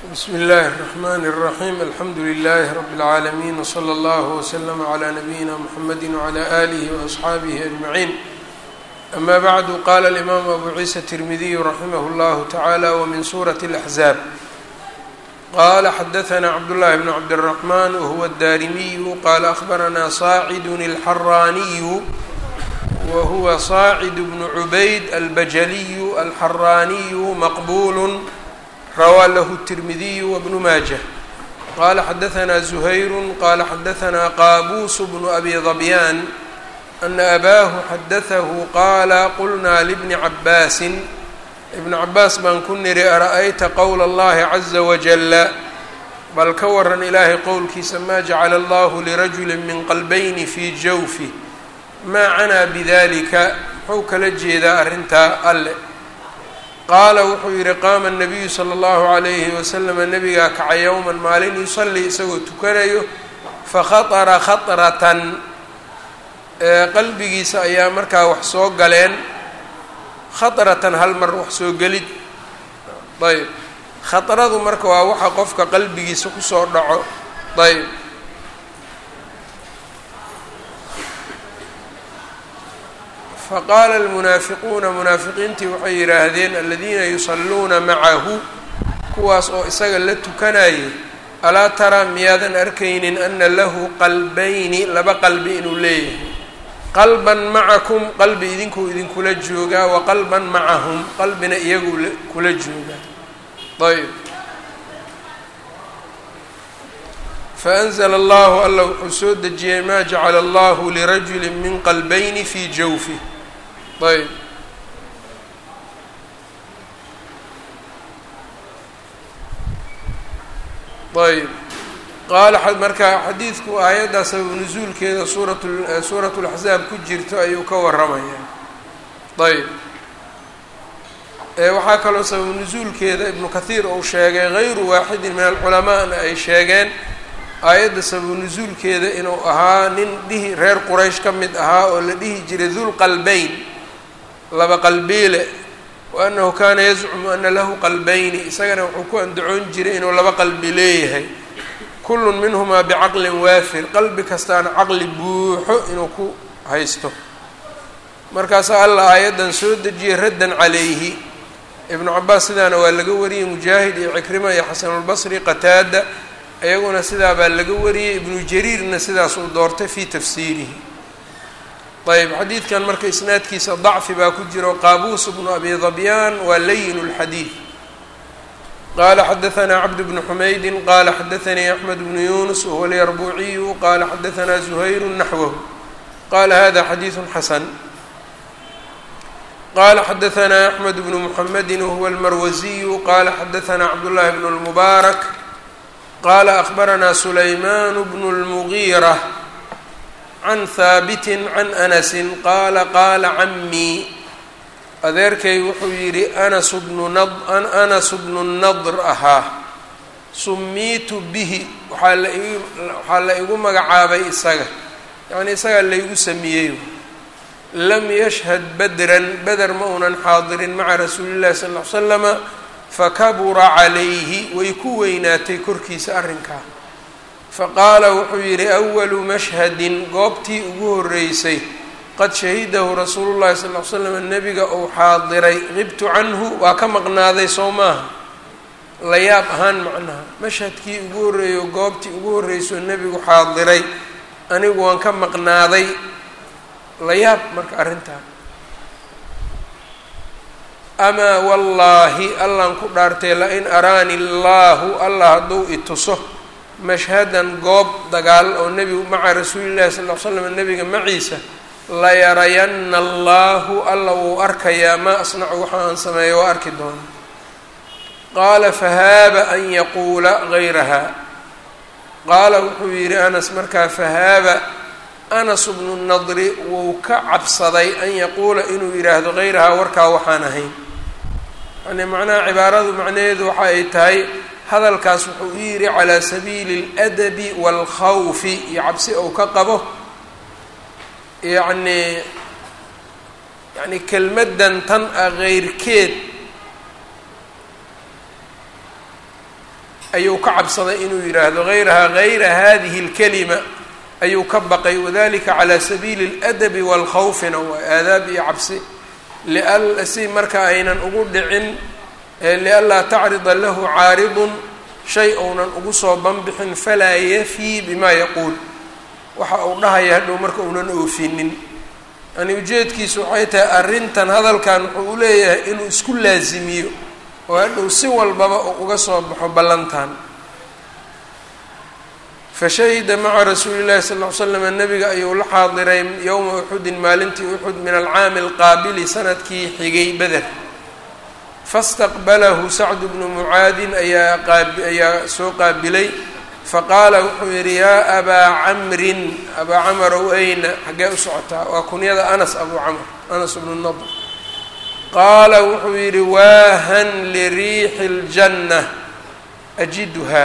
bsmi اllahi الرحmn الرaحيم alxamdu لlh رb العaalمين وslى اllه وslm عlى نabيina mحamedi وعlى آlih وأصxaabih أجمعين أma bعd qala الإmam abu ciisa التirmidiy raximh اllah taعalى wmin suraة الأحزاab qala xadaثna cabdالlahi بn cabdالرحmn whuwa الdarimiy qala أخbarna صاacd الxaraniy whuwa صاacd bn cubayd albajliy alxaraniy maqbul rawaa lahu التirmidiyu wbnu maajة qala xadaثna زuhayru qala xadaثna qaabuus bnu abi ضabyaan ana abaahu xadaثahu qaala qulnaa libni cabaasi ibn cabaas baan ku niri ara'ayta qowla اllahi caزa wajala bal ka waran ilaahay qowlkiisa ma jacala allahu lirajuli min qalbayni fii jawfi maa canaa bidalika muxuu kala jeedaa arrintaa alle qaala wuxuu yidhi qaama الnabiyu slى اllahu عalayhi waslama nabigaa kaca yowman maalin yusallii isagoo tukanayo fakhaطra khaطratan qalbigiisa ayaa markaa wax soo galeen khaطratan hal mar wax soo gelid ayb khaطradu marka waa waxa qofka qalbigiisa kusoo dhaco ayb faqaala almunaafiquuna munaafiqiintii waxay yidhaahdeen aladiina yusalluuna macahu kuwaas oo isaga la tukanayay alaa taraa miyaadan arkaynin ana lahu qalbayni laba qalbi inuu leeyahay qalban macakum qalbi idinkuu idinkula joogaa wa qalban macahum qalbina iyaguu kula joogaa ayb faanzla allahu alla wuxuu soo dejiyey maa jacala allahu lirajuli min qalbayni fii jawfi ayb ayb qaala marka xadiidku aayaddaa sababu nusuulkeeda suurat suurat اlaxzaab ku jirto ayuu ka waramayaa ayb waxaa kaloo sababu nusuulkeeda ibnu kathiir uu sheegay gayru waaxidin min alculamaana ay sheegeen aayadda sababu nusuulkeeda inuu ahaa nin dhihi reer quraysh ka mid ahaa oo la dhihi jiray dulqalbeyn laba qalbiile wa annahu kaana yazcumu ana lahu qalbayni isagana wuxuu ku andacoon jiray inuu laba qalbi leeyahay kullun minhumaa bicaqlin waafir qalbi kastaana caqli buuxo inuu ku haysto markaasaa alla aayaddan soo dejiyey raddan calayhi ibnu cabaas sidaana waa laga wariyey mujaahid iyo cikrima iyo xasanulbasri qataada iyaguna sidaa baa laga wariyey ibnu jariirna sidaas uu doortay fii tafsiirihi ayb xadiidkan marka isnaadkiisa dacfi baa ku jiro qaabuus bnu abi dabyaan waa layin اlxadiid qala xadaثna cabd bnu xumaydi qala xadaثanii axmed bnu yunus wahuwa alyarbuuciyu qala xadaثna zuhayru naxwahu qala hada xadiiثu xasan qala xadaثna axmed bnu muxamedi wahuwa almarwaziyu qala xadaثna cabdullahi bn اlmubaarak qala akhbarana sulayman bnu اlmugiira can haabiti can anasi qaala qaala camii adeerkay wuxuu yidhi anas bnu anasu bnu nadr ahaa sumiitu bihi waxaa la ig waxaa la igu magacaabay isaga yacnii isagaa laygu sameeyey lam yashhad badran beder ma unan xaadirin maca rasuuli llahi sal ll ly slama fakabura calayhi way ku weynaatay korkiisa arrinkaa faqaala wuxuu yidhi awalu mashhadin goobtii ugu horreysay qad shahidahu rasuulu llahi sal ly slam nebiga uu xaadiray qibtu canhu waa ka maqnaaday soo maaha la yaab ahaan macnaha mashhadkii ugu horreeyo goobtii ugu horreysoo nebigu xaadiray anigu waan ka maqnaaday la yaab marka arrintaa amaa wallaahi allaan ku dhaartay la-in araani allaahu allah hadduu ituso mashhadan goob dagaal oo nebigu maca rasuulillahi sal ll ly slam nebiga maciisa layarayanna allahu alla wuu arkayaa maa asnacu waxa aan sameeyo waa arki doona qaala fahaaba an yaquula gayraha qaala wuxuu yidhi anas markaa fahaaba anas bnu nadri wuu ka cabsaday an yaquula inuu yidhaahdo gayrahaa warkaa waxaan ahayn yani macnaha cibaaradu macnaheedu waxa ay tahay hadalkaas wuxuu u yidhi calaa sabiili اladabi wاlkhawfi iyo cabsi ou ka qabo yacnii yani kelmaddan tan ah keyrkeed ayuu ka cabsaday inuu yidhaahdo hayraha hayra hadihi اlkalima ayuu ka baqay wadalika calى sabiili اladabi wاlkhawfina waa aadaab iyo cabsi si marka aynan ugu dhicin lianlaa tacrida lahu caaridun shay ounan ugu soo banbixin falaa yafii bima yaquul waxa uu dhahaya hadhow marka uunan oofinin yani ujeedkiisu waxay tahay arrintan hadalkan wuxuu u leeyahay inuu isku laasimiyo oo hadhow si walbaba uu uga soo baxo ballantan fashahida maca rasuuli llahi sal ll ly slam nabiga ayuu la xaadiray yowma uxudin maalintii uxud min alcaami alqaabili sanadkii xigay beder fastaqbalahu sacdu bnu mucaadin ayaa qaabayaa soo qaabilay faqaala wuxuu yidhi yaa abaa camrin abaa camarow ayna xaggee u socotaa waa kunyada anas abuu camr anas bnu nadr qaala wuxuu yidhi waahan liriixi اljanna ajiduhaa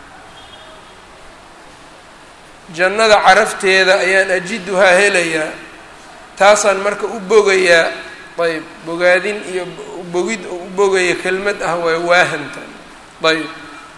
jannada carafteeda ayaan ajiduhaa helayaa taasaan marka u bogayaa ayb bogaadin iyo bogid oo u bogaya kelmad ah waa waahanta ayb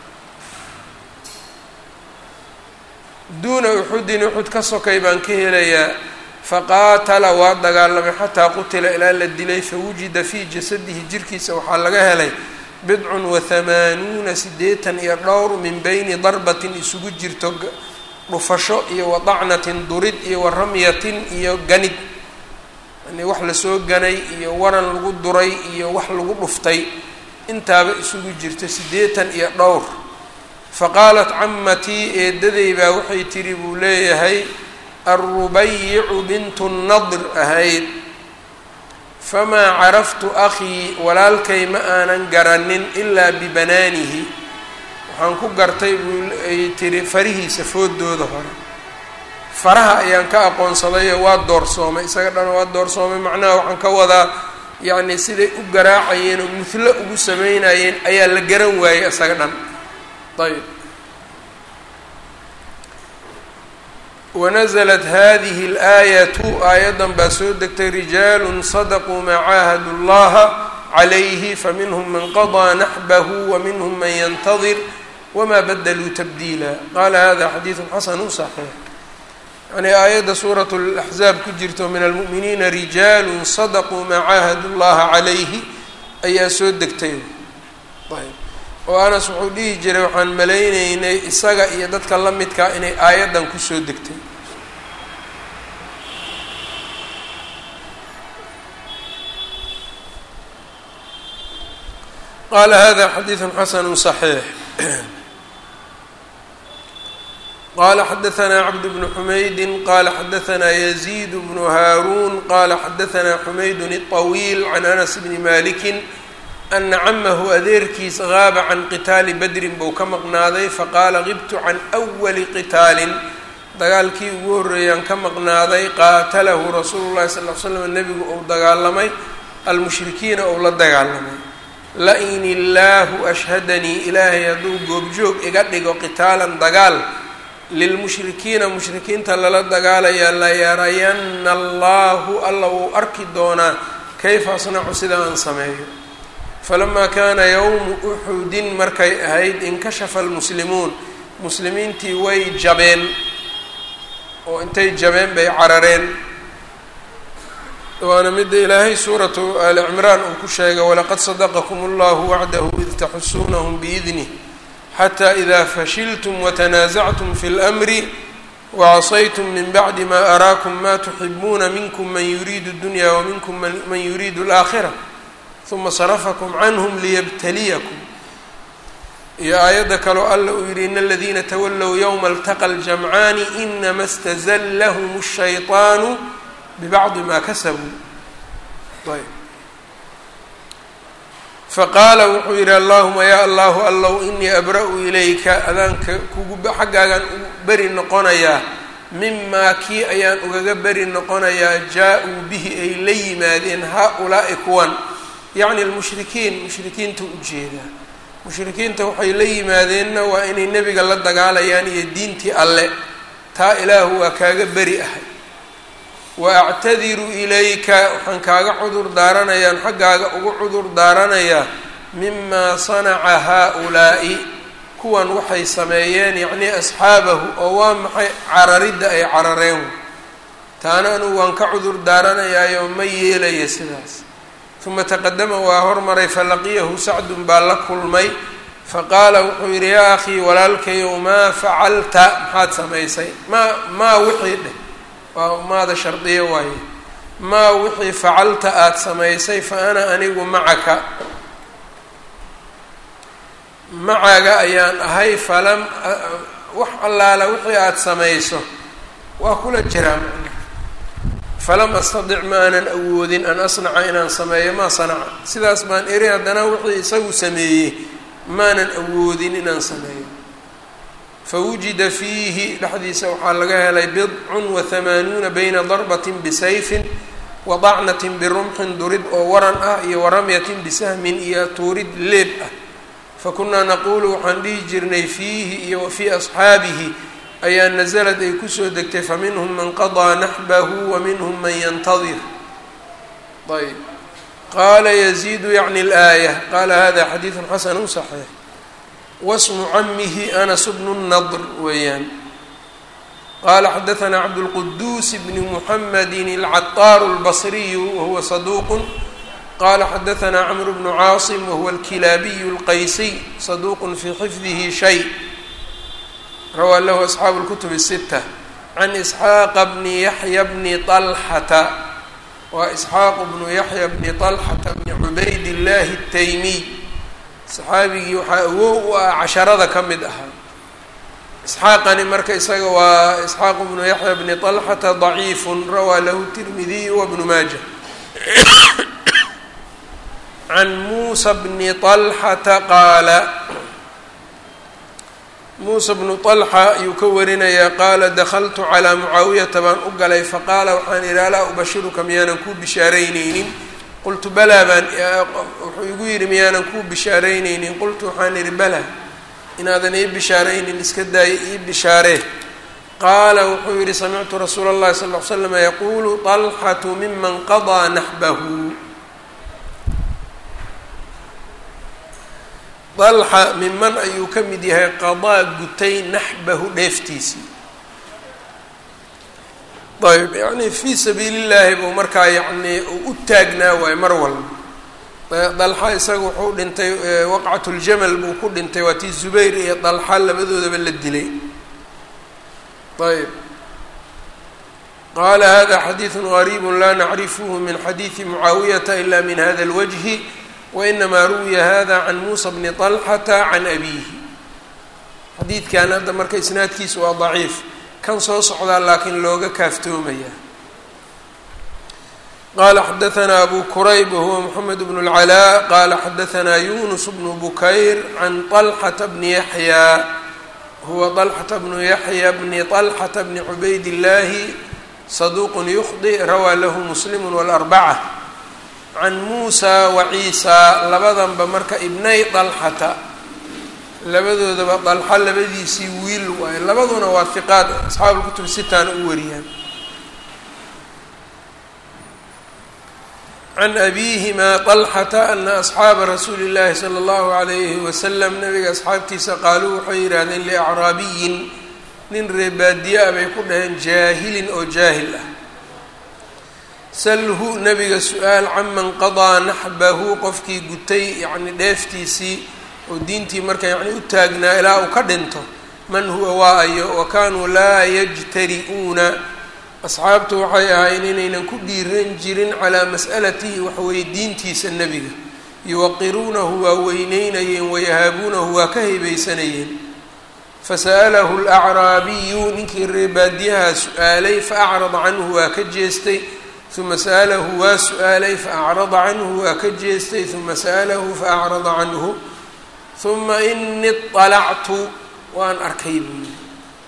duuna uxudin uxud ka sokay baan ka helayaa faqaatala waa dagaalamay xataa qutila ilaa la dilay fawujida fii jasadihi jirkiisa waxaa laga helay bidcun wa hamaanuuna siddeetan iyo dhowr min beyni darbatin isugu jirto dhufasho iyo wa dacnatin durid iyo wa ramyatin iyo ganid yani wax lasoo ganay iyo waran lagu duray iyo wax lagu dhuftay intaaba isugu jirto siddeetan iyo dhowr faqaalat camatii eedaday baa waxay tidhi buu leeyahay alrubayicu bintu nadr ahayd famaa caraftu akhii walaalkay ma aanan garanin ilaa bibanaanihi waxaan ku gartay buu ay tihi farihiisa foodooda hore faraha ayaan ka aqoonsadayoo waa doorsoomay isaga dhan waa doorsoomay macnaha waxaan ka wadaa yacni siday u garaacayeen oo mudlo ugu sameynayeen ayaa la garan waayey isaga dhan ayb wanaزlat hadihi اlaayatu aayaddan baa soo degtay rijaalu sadaquu maa caahadu اllaha calayhi faminhm man qaضىa naxbahu waminhm man yantadir wma badluu tabdiila qaala hada xadiidu xasanu صaxiix yani aayadda suuraة اlaxzaab ku jirto min almu'miniina rijaalu sadaquu maa caahadu اllaha calayhi ayaa soo degtay ayb oo anas wuxuu dhihi jiray waxaan malaynaynay isaga iyo dadka la midkaa inay aayaddan kusoo degtay qaala hada xadiidu xasanu صaxiix qala xadaثna cabd bnu xumaydi qala xadaثna yaziid bnu haaruun qala xadaثna xumayd الطawiil can anas bni maliki ana camahu adeerkiis gaaba can qitaali badrin buu ka maqnaaday faqaala qibtu can أwali qitaalin dagaalkii ugu horreeyaan ka maqnaaday qaatalahu rasuulu llahi sal l slam nebigu uu dagaalamay almushrikiina ou la dagaalamay la-in illaahu ashhadanii ilaahay hadduu goobjoog iga dhigo qitaalan dagaal lilmushrikiina mushrikiinta lala dagaalayaa layarayanna allahu alla wuu arki doonaa kayfa asnacu sida aan sameeyo falamaa kaana yowmu uxudin markay ahayd inkashafa almuslimuun muslimiintii way jabeen oo intay jabeen bay carareen waana midda ilaahay suuratu aali cimraan uu ku sheegay walaqad sadaqakum allahu wacdahu id taxusuunahum biidnih xata ida fashiltum watanaasactum fi اlmri wacasaytum min bacdi ma araakum ma tuxibuuna minkum man yuriidu dunya waminkum man yuriidu اlaakhira uma sarafakum canhm liyabtaliyakum iyo aayadda kaloo alla uu yihi in aladiina tawalow ywma اltaqa ljamcaani inama اstazlahm الshayطaanu bibacdi ma kasabuu ayb faqaala wuxuu yidhi allahuma yaa allahu allow inii abra-u ilayka adaanka kugu xaggaagaan u beri noqonayaa mimaa kii ayaan ugaga beri noqonayaa jaa-uu bihi ay la yimaadeen haa-ulaa'i kuwan yacni almushrikiin mushrikiinta ujeedaa mushrikiinta waxay la yimaadeenna waa inay nebiga la dagaalayaan iyo diintii alle taa ilaahu waa kaaga beri ahay wa actadiru ilayka waxaan kaaga cudur daaranayaan xaggaaga ugu cudur daaranayaa mimaa sanaca haa-ulaa'i kuwan waxay sameeyeen yacnii asxaabahu oo waa maxay cararidda ay carareen taana anugu waan ka cudur daaranayaayo ma yeelaya sidaas uma taqadama waa hormaray falaqiyahu sacdun baa la kulmay faqaala wuxuu yidhi yaa akhii walaalkayow maa facalta maxaad samaysay maa maa wixii dheh waa maada shardiyo waaye maa wixii facalta aada samaysay fa ana anigu macaka macaga ayaan ahay falam wax allaala wixii aada samayso waa kula jiraa macna falam astadic ma aanan awoodin an asnaca inaan sameeyo maa sanaca sidaas baan eri haddana wixii isagu sameeyey maanan awoodin inaan sameeyo fawujida fiihi dhexdiisa waxaa laga helay bidcun wa hamaanuuna bayna darbatin bisayfin wa dacnatin birumxin durid oo waran ah iyo waramyatin bisahmin iyo tuurid leeb ah fakunaa naquulu waxaan dhihi jirnay fiihi iyo wa fii asxaabihi ayaa nasalad ay kusoo degtay faminhum man qadaa naxbahu wa minhum man yantadir ayb qaala yaziidu yacni alaaya qaala hada xadiidun xasanu saxiix wasmu camihi anas bnu nadr weeyaan qaala xadaanaa cabdulquduus bni muxamedi alcataaru albasriyu wahuwa saduuq qala xadaanaa cmr bnu caasim wahuwa alkilaabiyu اlqaysiy saduuq fii xifdihi shay rawaa lahu asxaabu اlkutub الsita can isxaaqa bni yaxya bni طalxata waa isxaaq bnu yaxya bni طalxata bni cubayd اllahi الtaymiy saxaabigii waxaa awow u ah casharada ka mid ahaa isxaaqani marka isaga waa isxaaq bnu yaxya bni طalxata ضaciif rawaa lahu tirmidiy wbnu maaja can muusa bni طalxata qaala muusa bnu طalxa ayuu ka warinayaa qaala dakaltu calىa mucaawiyata baan u galay faqaala waxaan idhi alaa ubashiruka miyaanan kuu bishaarayneynin qultu balaa baan wuxuu igu yidhi miyaanan kuu bishaarayneynin qultu waxaan idhi balaa inaadan ii bishaaraynin iska daaya ii bishaaree qaala wuxuu yidhi samictu rasuula اllahi sal ly slam yaquulu طalxatu miman qadaa naxbahu dalxa miman ayuu ka mid yahay qadaa gutay naxbahu dheeftiisii ayb yacni fii sabiili llaahi buu markaa yacnii u taagnaa waayo mar walba dalxa isaga wuxuu dhintay waqcat ljamal buu ku dhintay waa tii zubayr iyo dalxa labadoodaba la dilay ayb qaala hada xadiidu gariibu laa nacrifuhu min xadiidi mucaawiyata ila min hada اlwajhi wainamaa ruwiya hada can muusa bni طalxata can abiihi xadiidkan hadda marka isnaadkiisa waa daciif kan soo socdaa laakiin looga kaaftoomaya qala xadaanaa abu kurayb wahuwa moxamed bnu اlcalaa qala xadaanaa yunus bnu bukayr can طalxata bni yaxya huwa طalxata bnu yaxya bni طalxata bni cubayd illaahi saduuq yukhdi rawaa lahu muslim wاlarbaca can muusa wa ciisa labadanba marka ibnay dalxata labadoodaba dalxa labadiisii wiil waayo labaduna waa hiqaad asxaabu lkutub sitaana u wariyaan can abiihima طalxata ana asxaaba rasuuli اllahi salى اllahu alayhi wasalam nabiga asxaabtiisa qaaluu waxay yidhaahdeen liacraabiyin nin reebaadiye-a bay ku dhaheen jaahilin oo jaahil ah salhu nabiga su-aal caman qadaa naxbahu qofkii gutay yacni dheeftiisii oo diintii marka yacni u taagnaa ilaa uu ka dhinto man huwa waa ayo wa kaanuu laa yajtari-uuna asxaabtu waxay ahayn inaynan ku dhiiran jirin calaa mas'alatihi waxweydiintiisa nebiga yuwaqiruunahu waa weyneynayeen wayahaabuunahu waa ka haybaysanayeen fasa'alahu alacraabiyu ninkii reebaadiyaha su-aalay faacrada canhu waa ka jeestay uma sa'alahu waa su-aalay faacrada canhu waa ka jeestay uma sa'alahu faacrada canhu uma ini طalactu waan arkay buu yidhi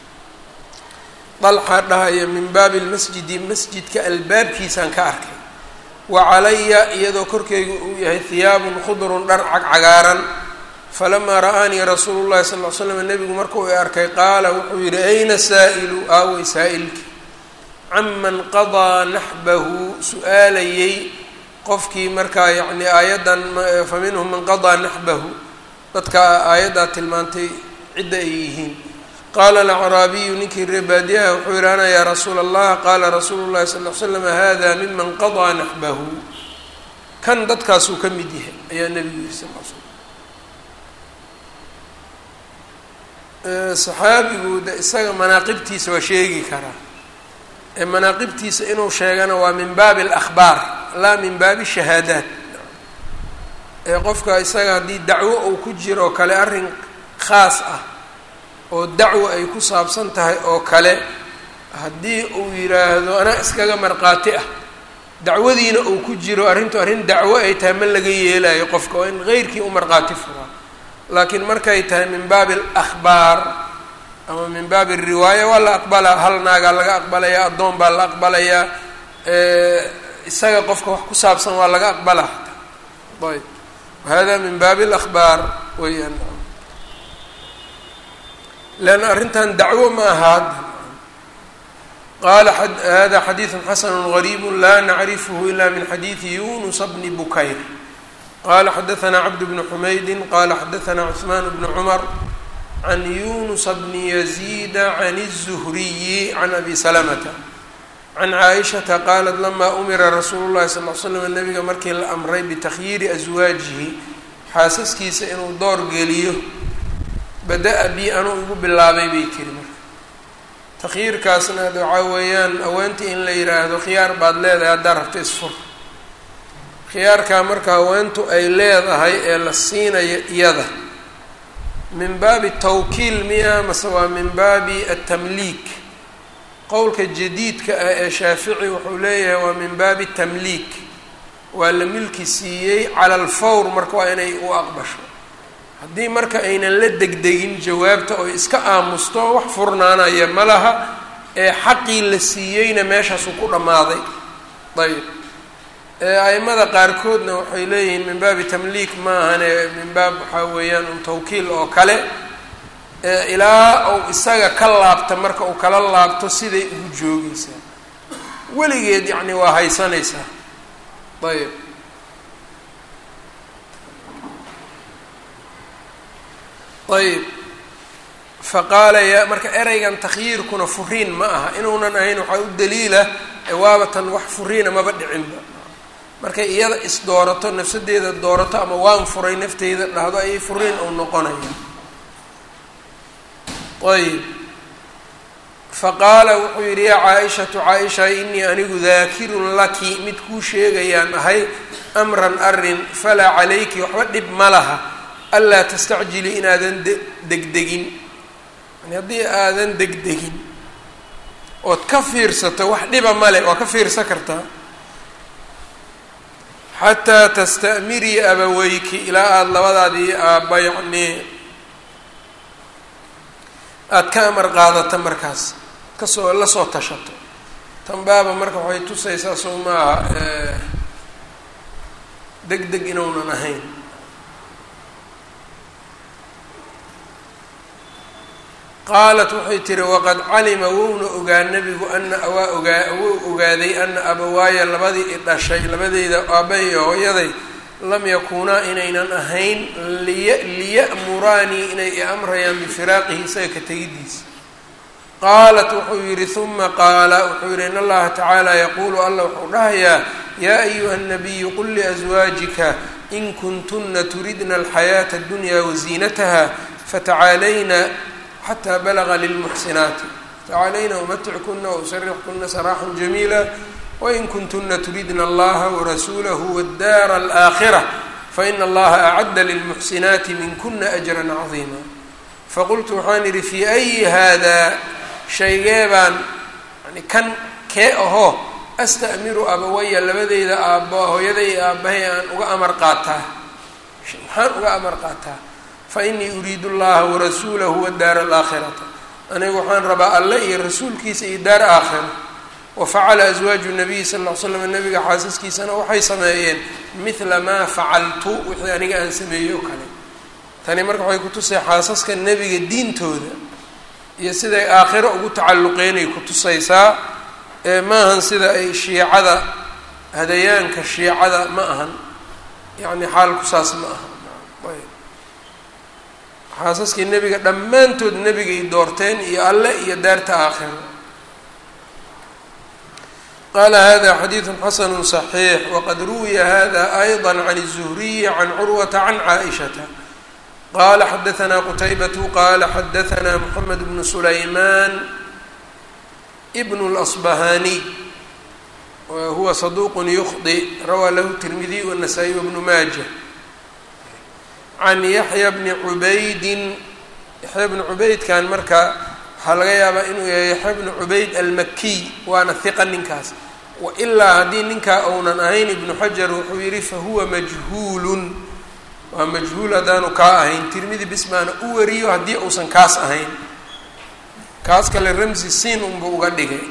dalxa dhahaya min baabi lmasjidi masjidka albaabkiisaan ka arkay wa calaya iyadoo korkeyga uu yahay hiyaabun khudrun dhar cagcagaaran falamaa ra'aanii rasuulu llahi sal ly slam nebigu markuu i arkay qaala wuxuu yidhi ayna saa'ilu aaway saa'ilki caman qadaa naxbahu su-aalayey qofkii markaa yacni aayaddan fa minhum man qadaa naxbahu dadka aayaddaa tilmaantay cidda ay yihiin qaala alacraabiyu ninkii reebaadiyaha wuxuu yihi ana yaa rasuula allah qaala rasuulu llahi sal l slam hada miman qadaa naxbahu kan dadkaasuu ka mid yahay ayaa nebigu yihi sal l slam saxaabigu de isaga manaaqibtiisa waa sheegi karaa ee manaaqibtiisa inuu sheegana waa min baabi alahbaar laa min baabi shahaadaat ee qofka isaga haddii dacwo uu ku jiro oo kale arrin khaas ah oo dacwo ay ku saabsan tahay oo kale haddii uu yidhaahdo anaa iskaga markhaati ah dacwadiina uu ku jiro arrintu arrin dacwo ay tahay ma laga yeelayo qofka oo in keyrkii u markhaati furaa laakiin markay tahay min baabi alahbaar ama min baabi alriwaaya waa la aqbalaa hal naagaa laga aqbalayaa addoon baa la aqbalayaa isaga qofka wax ku saabsan waa laga aqbalaa xataa ayb hada min baabi alahbaar weyaan leanna arrintan dacwo ma aha hadda qaala hada xadiidu xasanu gariibu la nacrifhu ila min xadiidi yunusa bni bukayr qala xadaثna cabd bn xumaydi qala xadaثna cثman bn cmr can yunusa bni yaziida can الzuhriyi can abi salamata can caaishaةa qalat lama umira rasuulu اlahi sal l slam nabiga markii la amray bitakhyiiri aswaajihi xaasaskiisa inuu door geliyo bada-a bi anuu igu bilaabay bay tiri marka takhyiirkaasna waxaa weeyaan haweentii in la yidhaahdo khiyaar baad leedahay haddaa rabta isfur khiyaarkaa marka haweentu ay leedahay ee la siinayo iyada min baabi tawkiil miya mase waa min baabi atamliik qowlka jadiidka ah ee shaafici wuxuu leeyahay waa min baabi tamliik waa la milki siiyey cala alfawr marka waa inay u aqbasho haddii marka aynan la degdegin jawaabta oy iska aamusto wax furnaanaya ma laha ee xaqii la siiyeyna meeshaasuu ku dhammaaday ayb aimada qaarkoodna waxay leeyihiin min baabi tamliik maahane min baab waxaa weeyaan un tawkiil oo kale ilaa uu isaga ka laabta marka uu kala laabto siday ugu joogaysaa weligeed yacni waa haysanaysaa ayb ayb faqaala ya marka ereygan takhyiirkuna furiin ma aha inuunan ahayn waxaa u daliila waabatan wax furiina maba dhicinba markay iyada isdoorato nafsadeeda doorato ama waan furay nafteyda dhahdo ayay furiin uu noqonaya ayb faqaala wuxuu yidhi yaa caa-ishatu caa-isha inii anigu daakirun laki mid kuu sheegayaan ahay amran arin falaa calayki waxba dhib ma laha anlaa tastacjili inaadan degdegin yani haddii aadan degdegin ood ka fiirsato wax dhiba male waa ka fiirsan kartaa xataa tasta'mirii abaweyki ilaa aada labadaadii aabba yacnii aada ka amar qaadata markaas kasoo la soo tashato tan baaba marka waxay tusaysaa sow maaha deg deg inuunan ahayn qaalat waxay tihi waqad calima wouna ogaa nebigu ana waa ogaa wou ogaaday ana abawaaya labadii i dhashay labadeyda aabbahay iyo hooyaday lam yakuunaa inaynan ahayn liya liya'muraanii inay i amrayaan bifiraaqihi isaga ka tegidiisa qaalat wuxuu yidhi huma qaala wuxuu yidhi in allaha tacaala yaquulu alla wuxuu dhahayaa yaa ayuha الnabiyu qul liأswaajika in kuntuna turidna alxayaaةa اdunya waziinataha fatacaalayna xtى balغa lilmuxsinaati tacaalayna umatickunna wausarixkuna saraaxa jamiila wain kuntuna turidna allaha warasuulahu wاddaara alآakhirة faina allaha acadda lilmuxsinaati minkuna ajra cadiima faqultu waxaan idhi fii ayi hada shaygee baan yani kan kee ahoo asta'miru abawaya labadeyda aabba hooyaday aabbahay aan uga amar qaataa maxaan uga amar qaataa fainii uriidu llaha warasuulahu wadaara alaakhirata anigu waxaan rabaa alle iyo rasuulkiisa iyo daar aakhira wafacala aswaaju nabiyi sal ll ly slam nabiga xaasaskiisana waxay sameeyeen midla maa facaltu wixii aniga aan sameeyey oo kale tani marka waxay kutusay xaasaska nebiga diintooda iyo siday aakhiro ugu tacalluqeynay kutusaysaa ee maahan sida ay shiicada hadayaanka shiicada ma ahan yacni xaalku saas ma aha xaasaskii nebiga dhammaantood nebigay doorteen iyo alle iyo daarta aakhiro qala hada xadiidu xasanu صaxiix waqad ruwiya hada ayضa can الzuhriyi can curwata can caaئishata qala xadaثna qutaybatu qala xadaثna mxamed bnu sulayman bn اlأصbahaniy huwa saduq yukhdi rawaa lahu tirmidiy wالnasaa-iy wbnu maaja can yaxya bni cubaydin yaxya bni cubaydkan marka waxaa laga yaabaa inuu yahay yaxya bni cubayd almakiy waana hiqa ninkaas wailaa haddii ninkaa ounan ahayn ibnu xajar wuxuu yihi fahuwa majhuulun waa majhuul haddaanu kaa ahayn tirmidi bismaana u wariyo haddii uusan kaas ahayn kaas kale ramsi siin unba uga dhigay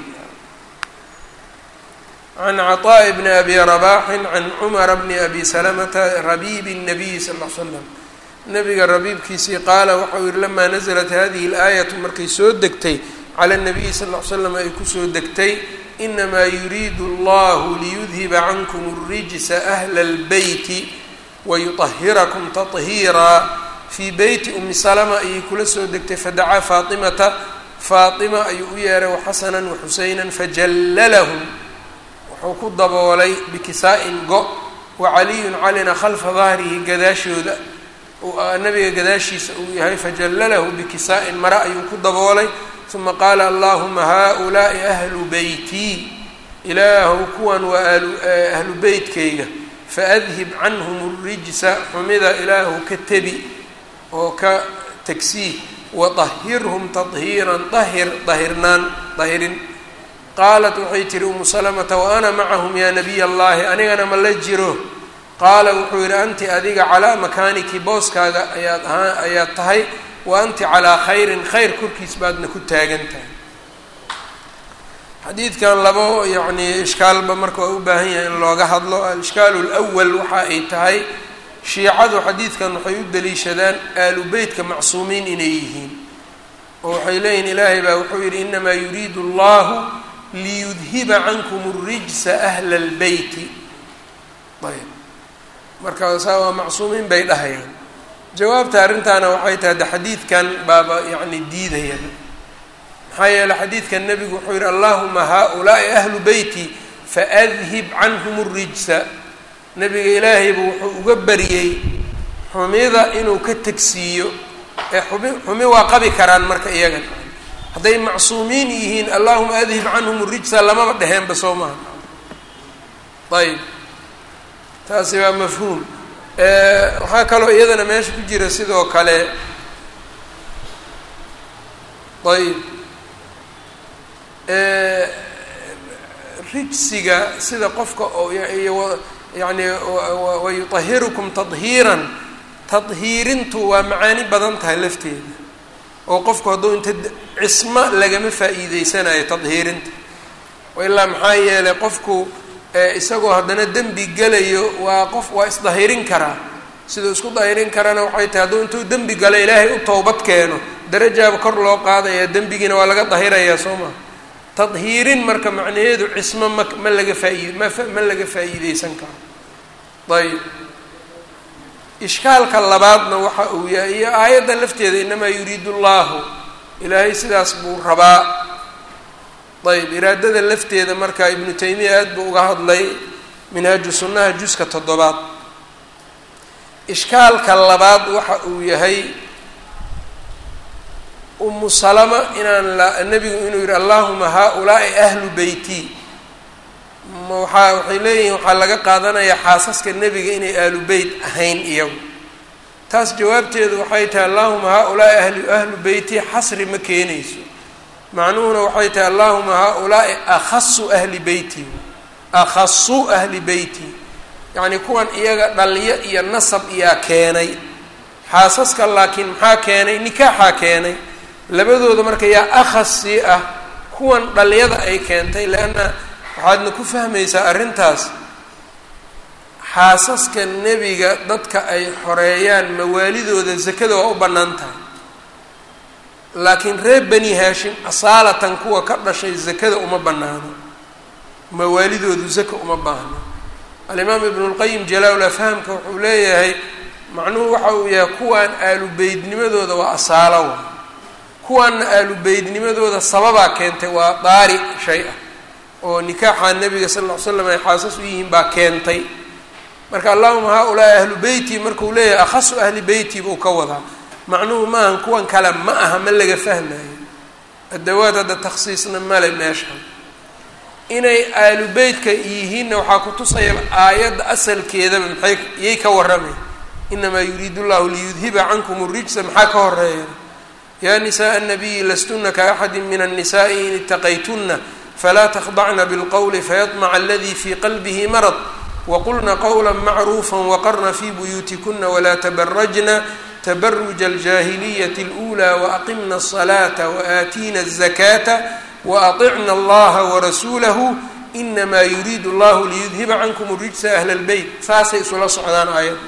can caطaaءi bni abi rabaxin can cumara bni abi salamata rabiibi الnabiyi sal l slam nabiga rabiibkiisii qaala waxau yihi lamaa naزlat hadihi اlaayatu markay soo degtay cala الnabiyi sal l slam ay kusoo degtay inamaa yuriidu allahu liyudhiba cankum الrijsa ahla اlbeyti wayuطahirakum taطhiiraa fii beyti umi salma ayay kula soo degtay fadacaa faatimata faatima ayuu u yeeray waxasana waxuseyna fajallalahum wuxuu ku daboolay bikisaa-in go wa caliyun calina khalfa dahrihi gadaashooda nabiga gadaashiisa uu yahay fajallalahu bikisaa-in mare ayuu ku daboolay uma qaala allahuma haaulaai ahlu beytii ilaahu kuwan waa ahlu beytkayga faadhib canhum rijsa xumida ilaahu ka tebi oo ka tagsiih waطahirhum tahiiran ahir dahirnaan dahirin qaalat waxay tihi umu salamata wa ana macahum yaa nabiy allahi anigana ma la jiro qaala wuxuu yidhi anti adiga calaa makaaniki booskaaga ayaad ahaa ayaad tahay wa anti calaa khayrin khayr korkiis baadna ku taagan tahay xadiidkan labo yacnii ishkaalba marka waa u baahan yahay in looga hadlo al-ishkaalu lwal waxa ay tahay shiicadu xadiidkan waxay u daliishadaan aalu beytka macsuumiin inay yihiin oo waxay leeyihin ilaahay baa wuxuu yidhi inamaa yuriidu allahu liyudhiba cankum اrijsa ahla اlbeyti ayb marka saa waa macsuumiin bay dhahayaan jawaabta arrintaana waxay tahay de xadiidkan baaba yacni diidaya maxaa yeele xadiidkan nebigu wuxuu yihi allahuma haaulaai ahlu beyti faadhib canhum اrijsa nebiga ilaahayba wuxuu uga bariyey xumida inuu ka tegsiiyo ee xumi xumi waa qabi karaan marka iyagan hadday macsuumiin yihiin allahuma adhib canhum rijsa lamaba dheheenba soo maha ayb taasi waa mafhuum waxaa kaloo iyadana meesha ku jira sidoo kale ayb rijsiga sida qofka oo yani wayuطahirukum tahiiran tadhiirintu waa macaani badan tahay lafteeda oo qofku hadduu inta cismo lagama faa'iideysanayo tadhiirinta ilaa maxaa yeelay qofku isagoo haddana dembi gelayo waa qof waa isdahirin karaa siduu isku dahirin karana waxay tahay hadduu intuu dembi galo ilaahay u towbad keeno darajaaba kor loo qaadaya dembigiina waa laga dahirayaa soo maa tadhiirin marka macnaheedu cismo ma ma laga faaid ma ma laga faa'iideysan karo ayb ishkaalka labaadna waxa uu yahay iyo aayadda lafteeda inamaa yuriidu llahu ilaahay sidaas buu rabaa ayb iraadada lafteeda marka ibnu taymiya aad buu uga hadlay minhaaju sunnaha juska toddobaad ishkaalka labaad waxa uu yahay umu salama inaan la nebigu inuu yihi allahuma haaulaai ahlu beyti waxaa waxay leeyihiin waxaa laga qaadanayaa xaasaska nebiga inay ahlu beyt ahayn iyagu taas jawaabteedu waxay tahay allahuma haaulaai ahlu ahlu beyti xasri ma keenayso macnuhuna waxay tahay allahuma haaulaai akhasu ahli beyti akhasu ahli beyti yacni kuwan iyaga dhalyo iyo nasab iyaa keenay xaasaska laakiin maxaa keenay nikaaxaa keenay labadooda marka yaa akhas sii ah kuwan dhalyada ay keentay leanna waxaadna ku fahmaysaa arrintaas xaasaska nebiga dadka ay xoreeyaan mawaalidooda zakada waa u bannaan tahay laakiin reer bani haashim asaalatan kuwa ka dhashay zakada uma bannaano mawaalidoodu zaka uma baahno alimaam ibnu lqayim jalaa-ul afhaamka wuxuu leeyahay macnuhu waxa uu yahay kuwaan aalubeydnimadooda waa asaalo wa kuwaanna aalubeydnimadooda sababaa keentay waa daari shay ah oo nikaaxa nabiga sal ll ly slam ay xaasas u yihiin baa keentay marka allahuma haa-ulaa'i ahlu beyti markuu leeyahay akhasu ahli beyti buu ka wadaa macnuhu maahan kuwan kale ma aha ma laga fahmayo adawaad hadda takhsiisna male meeshan inay aalu beytka yihiinna waxaa ku tusaya aayadda asalkeedaba maxay iyay ka warramay inamaa yuriidu llahu liyudhiba cankum rijsa maxaa ka horeeya yaa nisaءa الnabiyi lastuna kaaxadi min الnisaءi in itaqaytuna falaa takhdacna bاlqowli fayaطmca aladi fii qalbihi marad waqulna qowla macruufa waqarna fii buyuutikuna walaa tabarajna tabaruja aljaahiliyati اlأulى waaqimna الصalaata waaatiina الzakaata waaطicna allaha warasuulahu inamaa yuriidu allahu liyudhiba cankum rijsa ahla اlbeyt saasay isula socdaan aayadda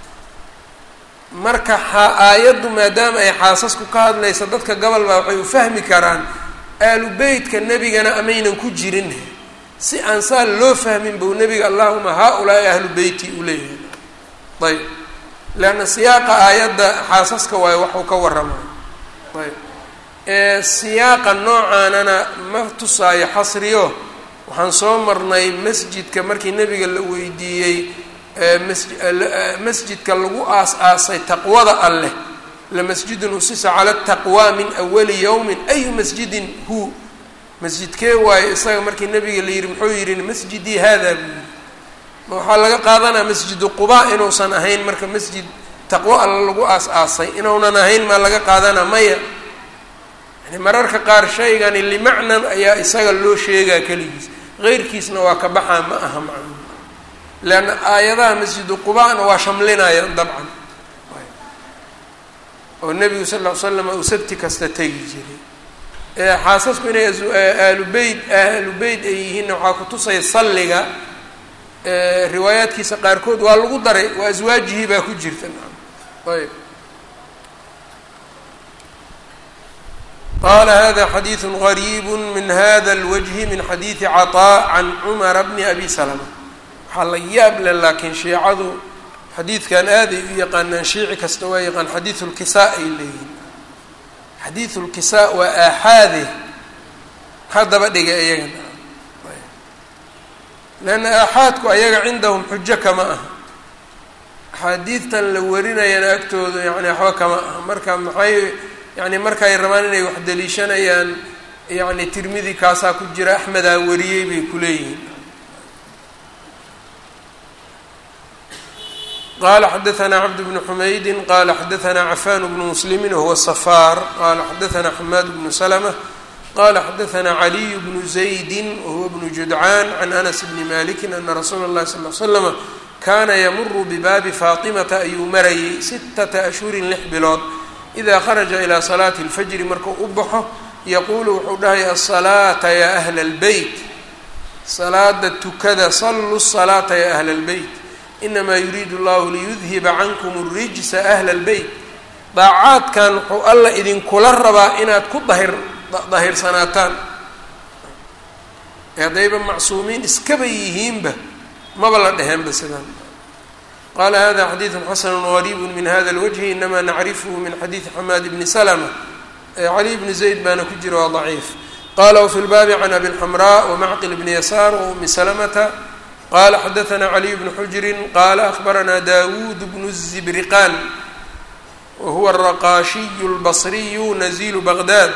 marka aayaddu maadaama ay xaasasku ka hadlaysa dadka gobol baa waxay u fahmi karaan aalu beytka nebigana amaynan ku jirin si aan saa loo fahmin buu nebiga allahuma haa-ulaa'i ahlu beyti u leeyahay ayb leanna siyaaqa aayadda xaasaska waayo waxuu ka warramayo ayb siyaaqa noocaanana ma tusaayo xasriyo waxaan soo marnay masjidka markii nebiga la weydiiyey masjidka lagu aas-aasay taqwada alleh lamasjidun usisa cala taqwa min awali yowmin ayu masjidin hu masjidkee waayo isaga markii nabiga la yihi muxuu yihi masjidii hada buu yihi ma waxaa laga qaadanaa masjidu quba inuusan ahayn marka masjid taqwo alla lagu aas-aasay inuunan ahayn maa laga qaadanaa maya yani mararka qaar shaygani limacnan ayaa isaga loo sheegaa keligiis qeyrkiisna waa ka baxaa ma aha macnu leanna aayadaha masjidu qubana waa shamlinayaan dabcan oo nebigu sal ll ly slam uu sabti kasta tegi jiray xaasasku inay aalu beyt ahlu beyt ay yihiinna waxaa kutusaya salliga riwaayaadkiisa qaarkood waa lagu daray waa aswaajihii baa ku jirta ayb qala hada xadiidu gariib min hada اlwجhi min xadiidi caطاء can cumara bni abi slma waxaa la yaab le laakiin shiicadu xadiidkan aaday u yaqaanaan shiici kasta waa yaqaan xadiidu lkisaa ay leeyihin xadiidu lkisaa waa aaxaade haddaba dhiga iyagana leanna aaxaadku ayaga cindahum xujo kama aha axaadiidtan la warinayana agtooda yani waxba kama aha marka maxay yani markaay rabaan inay wax daliishanayaan yani tirmidi kaasaa ku jira axmedaa wariyey bay kuleeyihiin qala xadaثna cbd bn xmaydi qala xadaثna cafan bnu mslimi wahuwa safar qala xadaثna xamaad bnu slmة qala xadaثna عaliy bnu زaydi wahuwa bnu judcaan can anas bni maliki ana rasuula اlahi sal ly slama kana ymuru bibaabi faatimata ayuu marayay sitata ashhurin lix bilood ida kharaja ilى salaati اlfajri markuu u baxo yaquulu wuxuu dhahay asalaata ya ahla اlbeyt salaada tukada saluu الsalaata ya ahla اlbeyt inamaa yuriidu llahu liyudhiba cankum rijsa ahla اlbeyt daacaadkan wuxuu alla idinkula rabaa inaad ku dahir dahirsanaataan ee haddayba macsuumiin iskaba yihiinba maba la dheheenba sidaan qala hada xadiidu xasanu gariib min hada اlwجhi inama nacrifhu min xadiidi xamaad bni slma cali bni zayd baana ku jira waa ضaciif qala wfi lbaabi can abi اlxamraa wmacqil bni yasaar waumi slmta qala xadaثna caliy bnu xujri qala akhbarana dawud bnu الzibriqan wahuwa الraqaashiy اlbصriyu nazilu baqdad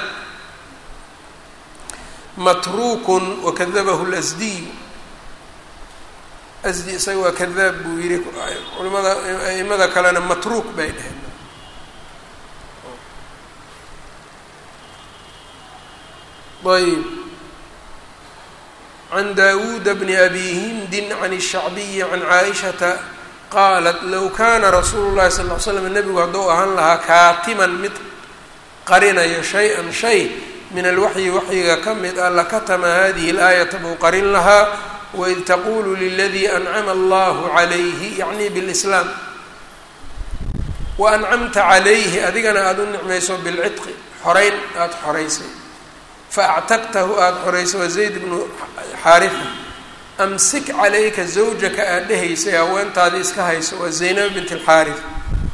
matruk wakadabahu اlasdiy asdi isaga waa kadaab buu yihi culimada aimada kalena matruuk bay dheheen ayb can dawuda bni abi hindin can الshacbiyi can caaishata qaalat low kana rasuulu llahi sal ly slam nebigu hadduu ahaan lahaa kaatiman mid qarinayo shay-an shay min alwaxyi waxyiga ka mid ah lakatama hadihi اlaayata buu qarin lahaa waid taqulu liladii ancama allahu calayhi yacni bilislaam wa ancamta calayhi adigana aada u nicmayso bilcidqi xoreyn aada xoreysay faactaqtahu aada xoreyso waa zayd bnu xaarifa amsik calayka zawjaka aada dhehaysay haweentaadii iska hayso waa zaynab bint alxaarif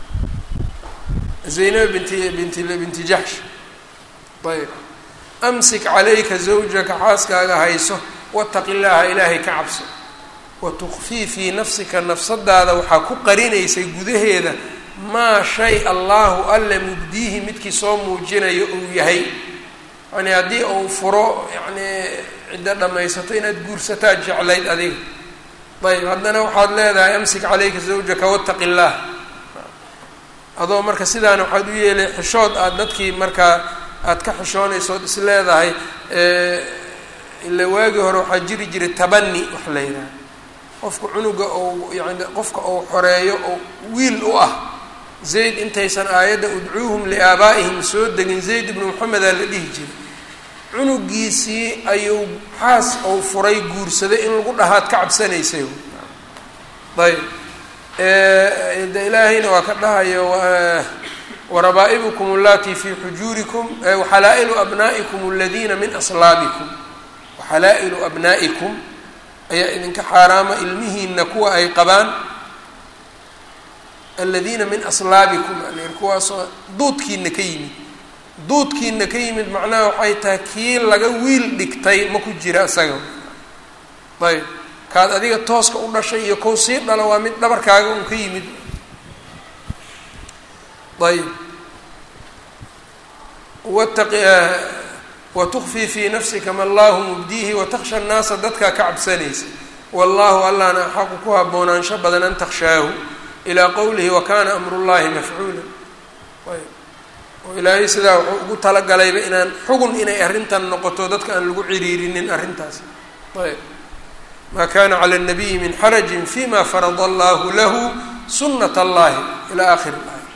zaynab binti binti binti jaxsh ayb amsik calayka zawjaka xaaskaaga hayso wataqi llaaha ilaahay ka cabso wa tukfii fii nafsika nafsadaada waxaa ku qarinaysay gudaheeda maa shay allaahu alle mubdiihi midkii soo muujinayo uu yahay yani haddii uu furo yani ciddo dhammaysato inaad guursataa jeclayd adiga ayb haddana waxaad leedahay amsik calayka zawjaka wataqi illaah adoo marka sidaana waxaad u yeelay xishood aada dadkii markaa aada ka xishoonaysood is leedahay ila waagii hore waxaa jiri jiray tabani wax la yidhaha qofka cunuga ou yani qofka uu xoreeyo oo wiil u ah zayd intaysan aayadda udcuuhum liaabaa'ihim soo degin zayd ibnu moxamedaa la dhihi jiray cunugiisii ayuu xaas ou furay guursaday in lagu dhahaad ka cabsanaysay ayb de ilaahayna waa ka dhahayo warabaa'ibukum allatii fii xujuurikum waxalaa'ilu abnaa'ikum aladiina min aslaabikum waxalaa'ilu abnaa'ikum ayaa idinka xaaraama ilmihiina kuwa ay qabaan aladiina min aslaabikum kuwaasoo duudkiina ka yimid duudkiina ka yimid macnaha waxay tahay kii laga wiil dhigtay ma ku jira isaga ayb kaad adiga tooska u dhashay iyo kow sii dhalo waa mid dhabarkaaga un ka yimid ayb wataqi watukfii fii nafsika ma allahu mubdiihi wataksha nnaasa dadkaa ka cabsanaysa wallahu allahna axaqu ku haboonaansho badan an takshaahu ilaa qowlihi wakana amrullahi mafcuula ayb oo ilaahay sidaa wuxuu ugu talagalayba inaan xugun inay arrintan noqoto dadka aan lagu ciriirinin arrintaas ayb ma kana clى الnabiyi min xaraji fima farada allahu lahu sunat اllahi ilى akhir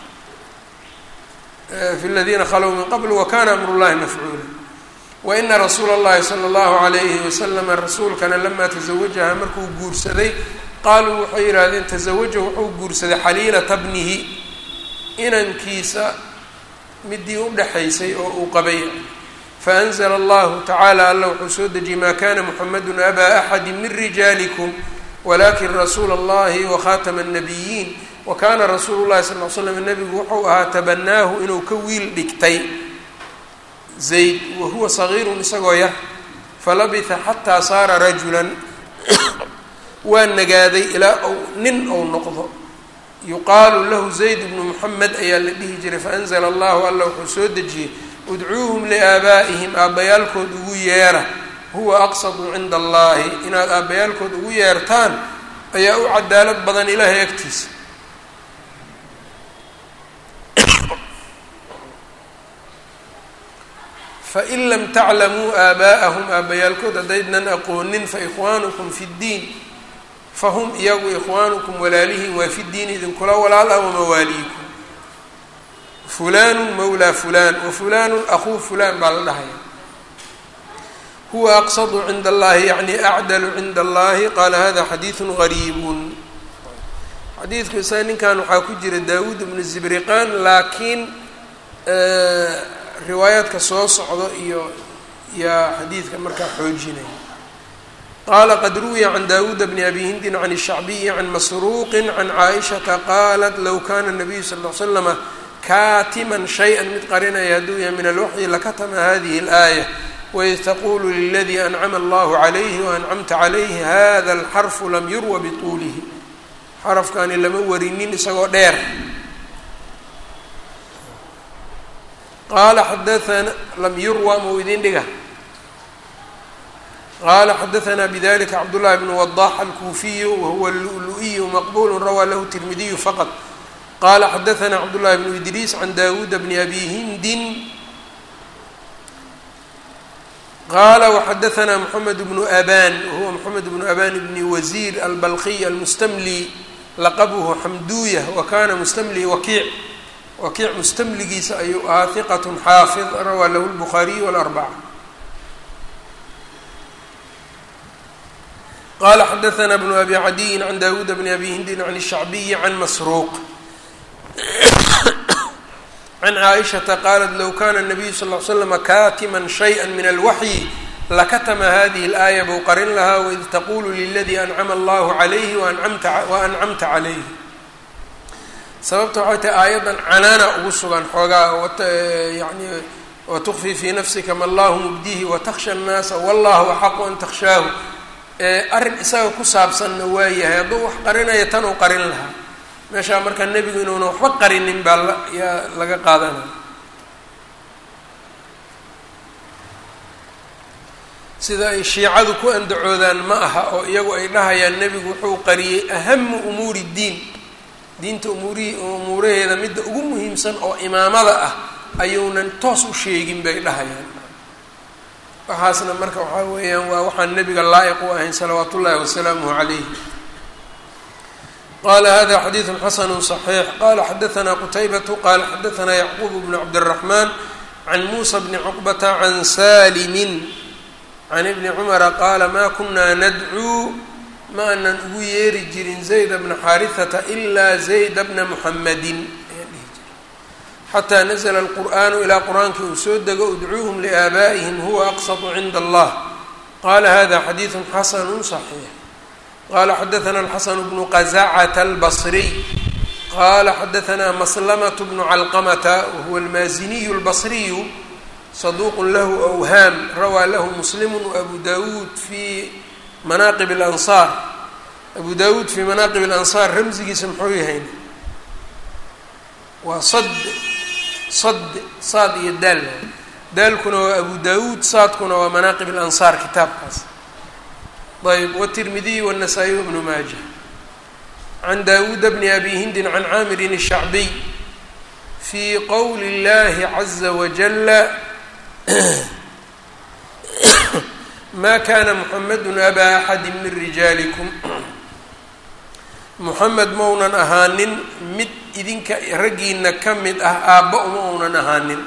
اlaaya fi اladina khalow min qabl wakana amr اllahi mafcuula waina rasuula اllahi salى اllahu عalayhi waslama rasuulkana lama taزawajaha markuu guursaday qaaluu waxay yidhahdeen taزawaja wuxuu guursaday xaliilata bnihi inankiisa midii udhexaysay oo uu qabay faأnzla allahu tacaala alla wuxuu soo dejiyey ma kana muxamadu abaa axadi min rijaalikum walakin rasuula اllahi wakhatama الnabiyiin wakana rasuulu llahi sal l slam nebigu wuxuu ahaa tabanaahu inuu ka wiil dhigtay zayd wahuwa sagiirun isagoo yar falabitha xataa saara rajulan waa nagaaday ilaa ou nin ou noqdo yuqaalu lahu zayd bnu muxamed ayaa la dhihi jiray faanzla allahu alla wuxuu soo dejiyey udcuuhum liaabaa'ihim aabbayaalkood ugu yeera huwa aqsadu cinda allahi inaad aabbayaalkood ugu yeertaan ayaa u cadaalad badan ilaahay agtiisa fain lam taclamuu aabaa'ahum aabbayaalkood haddaydnan aqoonin faikhwaanukum fi ddiin fahum iyagu ikhwaanukum walaalihiin waa fi ddiin idinkula walaal ah wamawaaliikum fulanu mawlaa fulan wafulanu akuu fulan baa la dhahaya huwa aqsadu cinda allahi yacni acdalu cinda allahi qaala hada xadiidu gariibun xadiidku isaga ninkan waxaa ku jira daawuud ibnu zibriqan laakiin riwaayaadka soo socdo iyo yaa xadiidka markaa xoojinaya qaala qad ruwiya can dawuuda bni abi hindin can الshacbiyi can masruuqi can caaishata qaalat low kana nabiyu sal l slama kaatiman shay-an mid qarinaya hadduu yahay min alwaxyi lakatama hadihi اlaaya waid taqulu liladii ancama allahu calayhi waancamta calayhi hada alxarfu lam yurwa bituulihi xarafkani lama warinin isagoo dheer qaala xadaana lam yurwa mau idin dhiga qaala xadaanaa bidalika cabdullahi bnu wadax alkuufiyu wahuwa lulu-iyu maqbulu rawaa lahu tirmidiyu faqad qala xadaanaa cabdullahi bnu idriis can dawuuda bni abi hindin qala wxadaanaa moxamed bnu aban wahuwa moxamed bnu aban bni wasiir albalqiy almustamli laqabuhu xamduya wa kana mustamli wakiic wakiic mustamligiisa ayuu ahaa hiqat xaafid rawaa lahu lbukhaariyu walarbaca qala xadaanaa bnu abi cadiyin can dawuuda bni abi hindin can الshacbiyi can masruuq can caaishata qaalat low kana nabiyu sal l slama kaatiman shayئa min alwaxyi lakatama hadihi اlaaya bou qarin lahaa waid taqulu liladii ancama allahu calayhi waancamta calayhi sababta waxay tahay aayaddan canaana ugu sugan xoogaa yani watukfii fii nafsika ma allahu mubdihi watakhsha annaasa wallahu axaqu an takhshaahu arrin isaga ku saabsanna waa yahay hadduu wax qarinaya tan uu qarin lahaa meeshaa markaa nebigu inuuna waxba qarinin baa yaa laga qaadanaya sida ay shiicadu ku andacoodaan ma aha oo iyagu ay dhahayaan nebigu wuxuu qariyey ahamu umuuri ddiin diinta umuurihii umuuraheeda midda ugu muhiimsan oo imaamada ah ayuunan toos u sheegin bay dhahayaan waxaasna marka waxaa weeyaan waa waxaan nebiga laa'iq u ahayn salawaat ullaahi wasalaamuhu calayh qala hada xadiidu xasanu صaxiix qala xadaanaa qutaybatu qala xadaanaa yacquub bnu cabdالraxmaan can muusa bni cuqbata can salimin can ibni cumara qaala ma kunaa nadcuu ma anan ugu yeeri jirin zayda bna xaarihata ilaa zayda bna muxamadin ayaan dhihi jiray xataa nazla alqur'aanu ilaa qur-aankii uu soo dego udcuuhum liaabaa'ihim huwa aqsatu cinda allah qala hada xadiidu xasanu صaxiix qala xadaana alxasan bnu qazacata albasriy qala xadaanaa maslamaة bnu calqamata wahuwa almaaziniyu اlbasriyu saduuq lahu awhaam rawaa lahu muslimu waabu dawuud fi manaaqib اlansaar abu dawuud fii manaaqib اlansaar ramzigiisa muxuu yahayn waa sad sad saad iyo daal daalkuna waa abu dawuud saadkuna waa manaaqib اlansaar kitaabkaas ayb wالtirmidiy wالnasaa-iy wbnu maaja can dawuuda bni abi hindin can caamirin الshacbiy fii qowli اllahi caza wajala ma kana muxamadu abaa axadi min rijaalikum muxamed maunan ahaanin mid idinka raggiina ka mid ah aabba uma uunan ahaanin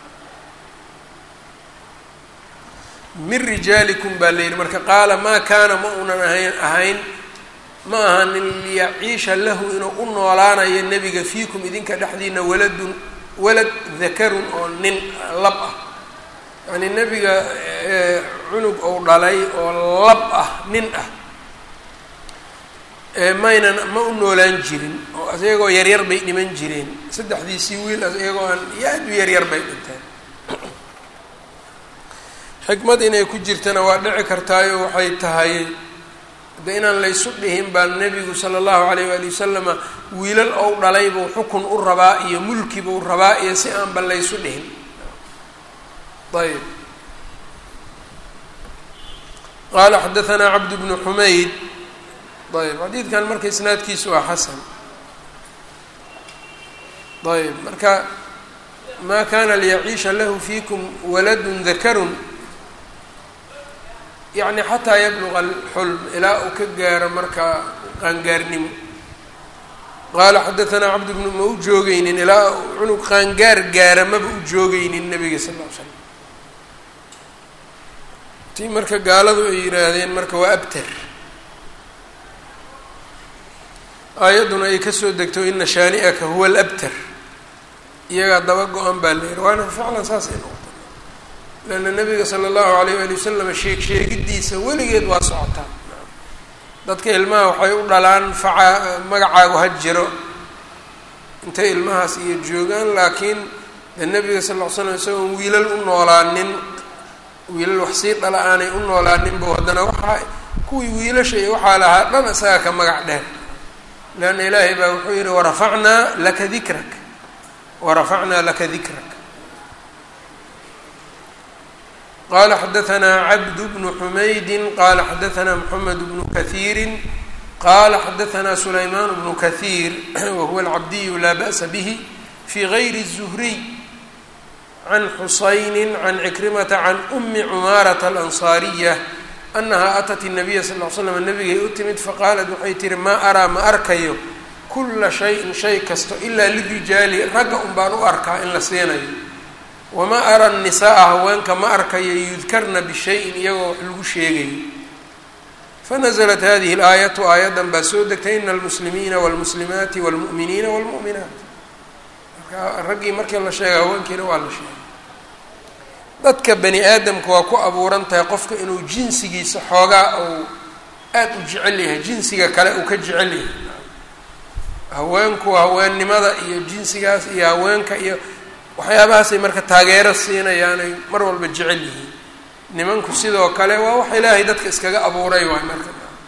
min rijaalikum baa la yidhi marka qaala maa kaana ma uunan ahayn ahayn ma ahanin liyaciisha lahu inuu u noolaanayo nebiga fiikum idinka dhexdiina waladun walad dakarun oo nin lab ah yacnii nebiga cunug ou dhalay oo lab ah nin ah maynan ma u noolaan jirin oo iyagoo yaryar bay dhiman jireen saddexdiisii wiil iyagoo aan aad u yaryar bay dhinteen xikmad inay ku jirtana waa dhici kartaayo waxay tahay de inaan laysu dhihin baa nebigu sala allahu alayh waali wasalama wiilal ou dhalay buu xukun u rabaa iyo mulki buu rabaa iyo si aanba laysu dhihin ayb qaala xadaanaa cabd bnu xumayd ayb xadiidkan marka isnaadkiisu waa xasan ayb marka ma kana liyaciisha lahu fiikum waladun dakarun yacni xataa yabluqa alxulm ilaa uu ka gaaro marka qaangaarnimo qaala xadaanaa cabd bnu ma u joogeynin ilaa cunug qaangaar gaara maba u joogeynin nabiga sal ll ly slam tii marka gaaladu ay yidhaahdeen marka waa abtar aayadduna ay kasoo degto ina shaani'aka huwa alabtar iyagaa daba go-an baa la yihi waana ficlan saasay noqota leanna nabiga sala allahu alayh waali wasalam sheeg sheegidiisa weligeed waa socotaa dadka ilmaha waxay u dhalaan faca magacaagu ha jiro intay ilmahaas iyo joogaan laakiin de nabiga sal ll ly slam isagoon wiilal u noolaanin wiilal wax sii dhala aanay u noolaaninba haddana waxaa kuwii wiilasha iyo waxaa lahaa dhan isagaa ka magac dheer leanna ilaahay baa wuxuu yihi warafacnaa laka dikrak warafacnaa laka dikrak qala xadaanaa cabd bnu xumaydi qala xadaanaa mxamed bnu kahiiri qala xadaanaa sulayman bnu kahiir wahuwa alcabdiyu laa ba'sa bih fi gayri الzuhriy can xusayni can cikrimata can umi cumaarata alansaariya anaha atat الnabiya sal l slam nabigay u timid faqaalat waxay tihi maa araa ma arkayo kula shayin shay kasto ilaa lirijaali ragga un baan u arkaa in la siinayo wamaa ara nisaaa haweenka ma arkayo yudkarna bishayin iyagoo wax lagu sheegayo fanaزlat hadihi اlaayatu aayaddan baa soo degtay ina almuslimiina wاlmuslimaati wاlmu'miniina wاlmu'minaat marka raggii markii la sheegay haweenkiina waa la sheegay dadka bani aadamka waa ku abuuran tahay qofka inuu jinsigiisa xoogaa uu aada u jecel yahay jinsiga kale uu ka jecel yahay haweenku haweennimada iyo jinsigaas iyo haweenka iyo waxyaabahaasay marka taageero siinayaan ay mar walba jecel yihiin nimanku sidoo kale waa wax ilaahay dadka iskaga abuuray waay marka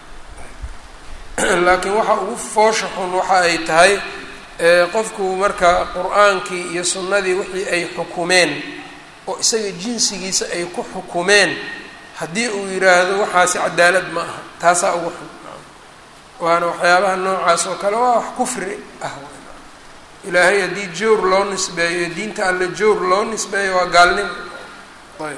laakiin waxa ugu foosha xun waxa ay tahay qofku marka qur-aankii iyo sunnadii wixii ay xukumeen oo isaga jinsigiisa ay ku xukumeen haddii uu yidhaahdo waxaasi cadaalad ma aha taasaa ugu xun waana waxyaabaha noocaas oo kale waa wax kufri ah ilaahay haddii jawr loo nisbeeyo diinta alle jawr loo nisbeeyo waa gaalnimo ayb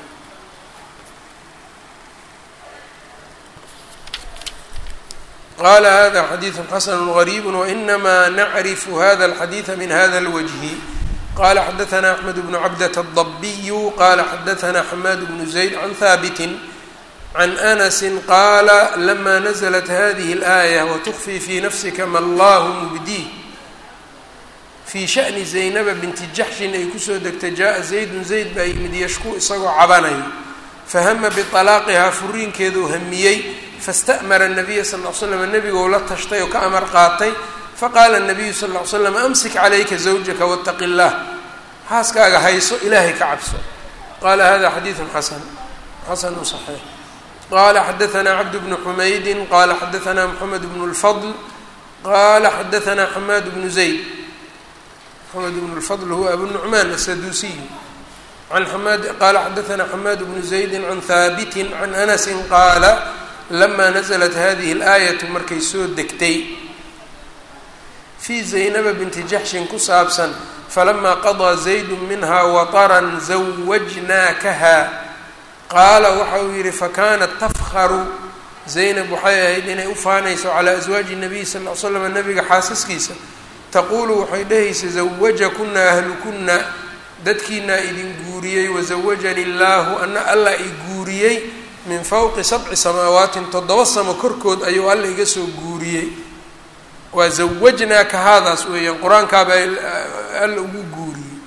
qala hada xadiiثu xasn غrيb وإnma nacrifu hada الxadiiثa min hada الwجه qala xadaثna أحmed بن cabdة الضbiy qala xadaثna xmad بن زayd عan haabiti عan أنس qala lma نزلت hadiه الآية وتخfي fي nafsika ma اllah mbdيه fii shaأni زaynaba binti jaxshin ay kusoo degtay jaءa زaydun zayd baa yimid yashku isagoo cabanay fahama biطalaaqihaa furiinkeeduu hamiyey faاsta'mara الnabiya sal ll ly slam nebigou la tashtay oo ka amar qaatay faqaala الnabiyu sal ll ly slam amsik calayka zawjaka wاtaqi اllah xaaskaaga hayso ilaahay ka cabso qala hada xadiiثu xasan xasanu صaxiix qala xadaثna cabd bnu xumaydi qala xadaثna mxamed bn اlfضl qala xadaثna xamaad bnu zayd mxamed bn اlfضl huwa abu nucmaan asaduusiy an xamaad qala xadaثna xamaad bnu زaydi can haabiti can anasi qaala lama naزlat hadihi اlaayaةu markay soo degtay fii zaynaba binti jaxshin ku saabsan falama qaضىa زaydu minha waطran zawajnaakaha qaala waxa uu yihi fakanat tafharu zaynab waxay ahayd inay ufaanayso calى aswaaji الnabiy sal ly slam nabiga xaasaskiisa taqulu waxay dhehaysa zawajakuna ahlukuna dadkiinaa idin guuriyey wazawajani illaahu ana alla i guuriyey min fowqi sabci samaawaatin toddoba samo korkood ayuu alla iga soo guuriyey waa zawajnaa ka haadaas weeyaan qur-aankaaba alla ugu guuriyey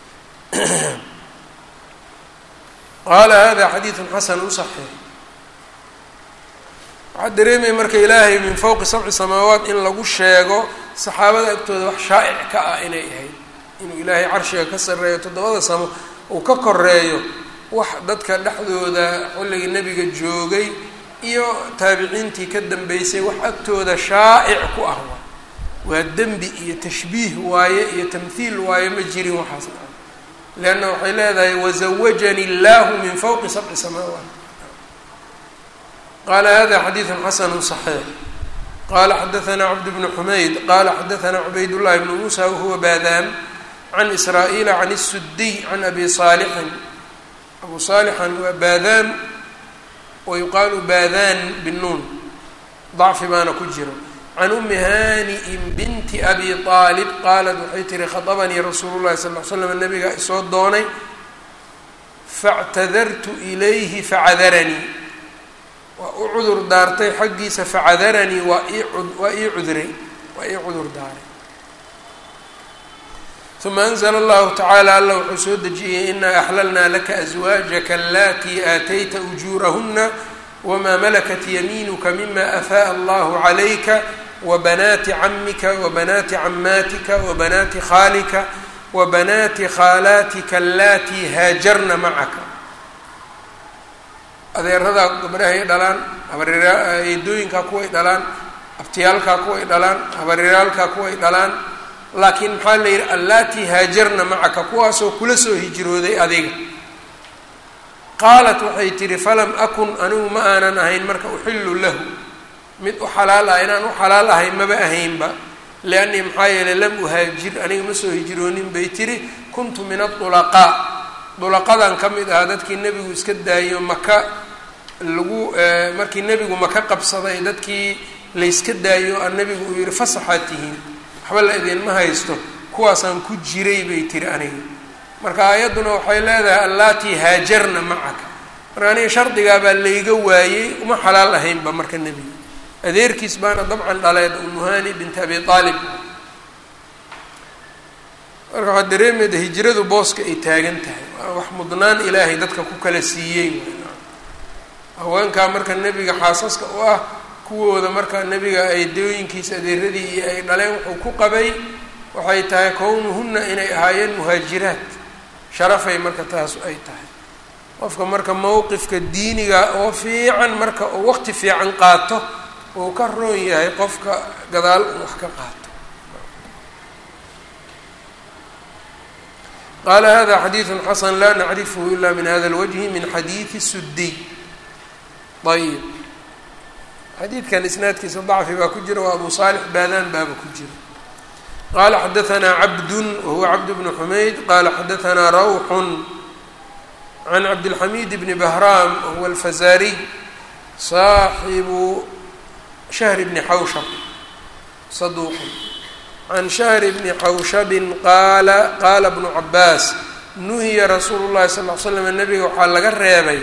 qaala hada xadiidun xasanu saxiix waxaa dareemaya marka ilaahay min fowqi sabci samaawaat in lagu sheego saxaabada agtooda wax shaa'ic ka ah inay ahayd inuu ilaahay carshiga ka sarreeyo toddobada samo uu ka koreeyo wax dadka dhexdooda xilligii nebiga joogay iyo taabiciintii ka dambeysay wax agtooda shaa'ic ku ah waa dembi iyo tashbiih waaye iyo tamhiil waaye ma jirin waxaas leanna waxay leedahay wazawajani illaahu min fowqi sabci samaawaat qaala hada xadiidun xasanu صaxiix qala xadaثna cabd bnu xumayd qala xadaثna cubayd llahi bnu muusa wahuwa baadaan can israa'iila can الsudiy can abi saalixin abu saalixan waa baadaan wa yuqaalu baadaan binuun dacfi baana ku jiro can umi haani'in binti abi aalib qaalat waxay tihi khaطabanii rasuulu llahi sal ly slam nabiga isoo doonay faاctadartu ilayhi facadaranii waa u cudur daartay xaggiisa facadaranii waa ii waa ii cudray waa ii cudur daaray uma anzla allahu tacaala alla wuxuu soo dejiyey inaa axlalnaa laka aswaajaka alatii aatayta ujuurahuna wmaa malakat yamiinuka mima afaءa allahu calayka wabanaati camika wabanaati camaatika wabanaati khaalika wabanaati khaalaatika alatii haajarna macaka adeeradaa gabdhahay dhalaan habareedooyinkaa kuway dhalaan abtiyaalkaa kuway dhalaan habareeraalkaa kuway dhalaan laakiin maxaa la yidhi allaatii haajarna macaka kuwaasoo kula soo hijrooday adiga qaalat waxay tidhi falam akun anigu ma aanan ahayn marka uxillu lahu mid u xalaal ah inaan u xalaal ahay maba ahaynba liannii maxaa yeelay lam uhaajir aniga ma soo hijroonin bay tidhi kuntu min adulaqaa dulaqadan ka mid ahaa dadkii nebigu iska daayo maka lagu markii nebigu maka qabsaday dadkii layska daayo a nebigu uu yihi fasaxaad tihiin waxba la idinma haysto kuwaasaan ku jiray bay tiri aniga marka aayadduna waxay leedahay allaatii haajarna macaka marka aniga shardigaa baa layga waayey uma xalaal ahaynba marka nebiga adeerkiis baana dabcan dhaleed umuhani binti abi aalib marka waxaa dareemayda hijradu booska ay taagan tahay waa wax mudnaan ilaahay dadka ku kala siiyey haweenkaa marka nebiga xaasaska u ah kuwooda markaa nebiga aydooyinkiisa adeeradii iyo ay dhaleen wuxuu ku qabay waxay tahay kownuhunna inay ahaayeen muhaajiraat sharafay marka taas ay tahay qofka marka mowqifka diiniga oo fiican marka uu waqti fiican qaato uu ka roon yahay qofka gadaal uu wax ka qaato qaala hada xadiidu xasan laa nacrifhu ila min hada اlwجhi min xadiidi sudiy ayb xadiidkan isnaadkiisa dacfi baa ku jira waa abu saalix baadaan baaba ku jira qala xadaanaa cabdu wahuwa cabd bnu xumayd qala xadaanaa rawxun can cabdilxamiid bni bahraam wahuwa alfazariy saaxibu shahri bni xawshab saduuqun can shahri bni xawshabin qaala qaala bnu cabaas nuhiya rasuulu llahi sal l slam nabiga waxaa laga reebay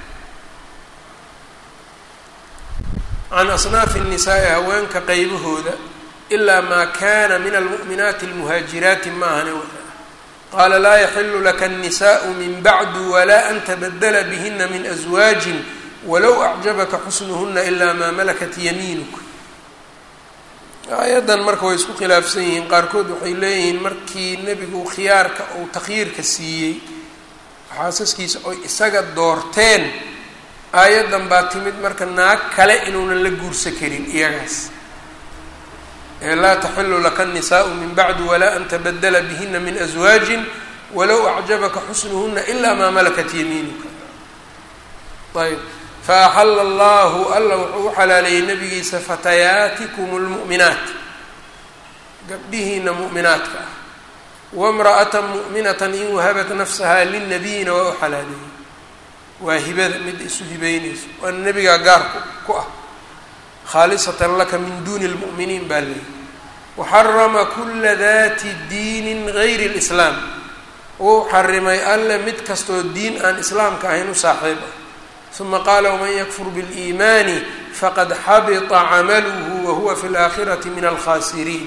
can asnaafi الnisaai haweenka qeybahooda ilaa maa kana min almu'minaati almuhaajiraati maahane qaala laa yaxilu laka الnisaءu min bacdu walaa an tabadla bihina min aswaajin walow acjabaka xusnuhuna ilaa maa malakat yamiinuk aayaddan marka way isku khilaafsan yihiin qaarkood waxay leeyihiin markii nebigu khiyaarka uu takhyiirka siiyey xaasaskiisa oy isaga doorteen aayaddan baa timid marka naag kale inuunan la guursa karin iyagaas ee laa taxilu laka الnisaءu min bacdu walaa an tabadla bihina min aswaajin walow acjabaka xusnuhuna ilaa maa malakat yamiinuka ayb faaxala allahu alla wuxuu u xalaaleeyey nabigiisa fatayaatikum اlmu'minaat gabdhihiina mu'minaadka ah wamra'ata mu'minata in wahabat nafsaha linabiyina waa u xalaaleeyey waa hibada mid isu hibeynayso waana nebigaa gaarku ku ah khaalisatan laka min duuni اlmu'miniin baa leeyihi waxarama kula dati diinin gayri اlislaam wuu xarimay alle mid kastoo diin aan islaamka ahayn u saaxiib ah uma qaala wman yakfur biاliimaani faqad xabita camaluhu wahuwa fi اlaakhirati min alkhasiriin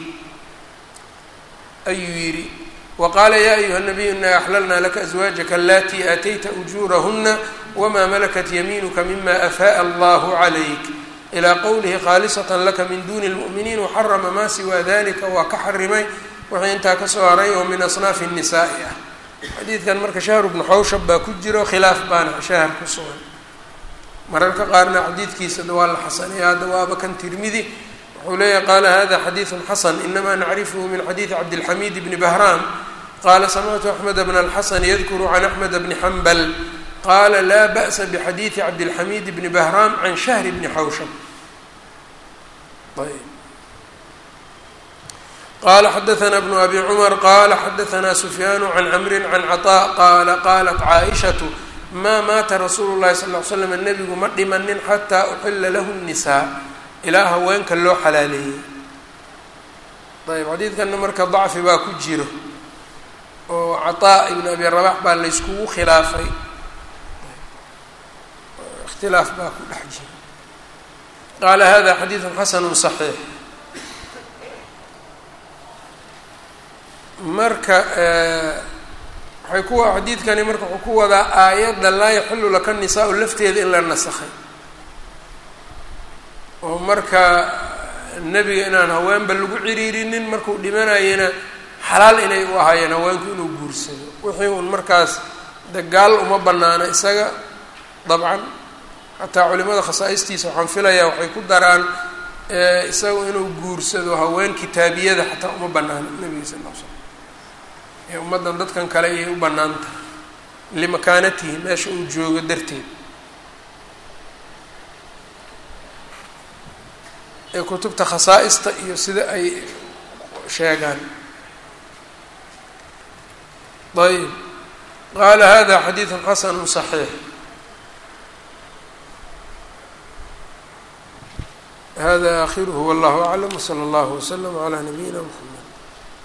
ayuu yidhi waqaala ya ayuha nabiyu ina axlalna laka aswaajaka alatii aatayta ujuurahuna wma malakat yamiinuka mima afaءa allahu calayk ilaa qowlihi khaalisatan laka min duni اlmu'miniin waxarama maa siwaa dalika waa ka xarimay wixii intaa kasoo haray oo min asnaafi الnisaa'i ah xadiidkan marka shahru bnu xawshab baa ku jiro khilaaf baana shahar ku sugan mararka qaarna xadiidkiisana waa la xasanaya hadda waaba kan tirmidi wuxuu leeyahy qaala hada xadiidu xasan inama nacrifhu min xadiidi cabdilxamiid bni bahraam qaala samictu axmed bn alxasan yadkuru can axmed bni xambal qaala laa ba'sa bxadiidi cabdilxamiid bni bahraam can shahri bni xawshab ayb qala xadaana bnu abi cumar qala xadaana sufyaanu can camrin can caطaa qaala qalat caaishatu maa maata rasuulu llahi sal l slam nebigu ma dhimanin xataa uxila lahu الnisaa ilaa haweenka loo xalaaleeyey ayb xadiidkana marka dacfi baa ku jiro oo caطaa ibn abi rabax baa layskugu khilaafay ikhtilaaf baa ku dhex jira qaala hada xadiidu xasanu صaxiix marka waxay ku xadiidkani marka wuxuu ku wadaa aayadda laa yaxilu laka nisaa-u lafteeda in la nasakhay oo marka nebiga inaan haweenba lagu ciriirinin markuu dhimanayana xalaal inay u ahaayeen haweenku inuu guursado wixii uun markaas dagaal uma banaana isaga dabcan xataa culimada khasaa-istiisa waxaan filayaa waxay ku daraan isaga inuu guursado haween kitaabiyada xataa uma banaana nebiga sal l slam ee ummaddan dadkan kale ayay u bannaan tahay limakaanatihi meesha uu joogo darteed ee kutubta khasaa-ista iyo sida ay sheegaan ayb qaala hada xadiidu xasanu صaxiix hada akhiruhu wallahu aclam wslى اllah wslm عlى nabiyina mxamed